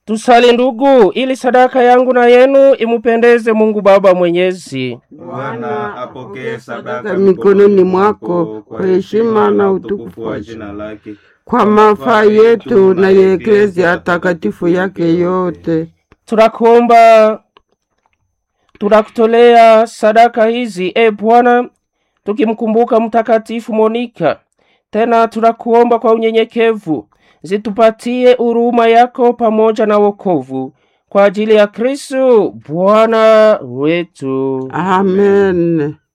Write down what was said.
Tusali ndugu, ili sadaka yangu na yenu imupendeze Mungu Baba Mwenyezi. Bwana apokee sadaka mikononi mwako kwa heshima na utukufu wa wa jina lake, kwa mafaa yetu na ya eklezia takatifu yake yote. Tunakuomba, tunakutolea sadaka hizi e Bwana, tukimkumbuka Mtakatifu Monika. Tena tunakuomba kwa unyenyekevu, zitupatie huruma yako pamoja na wokovu kwa ajili ya Kristo Bwana wetu. Amen.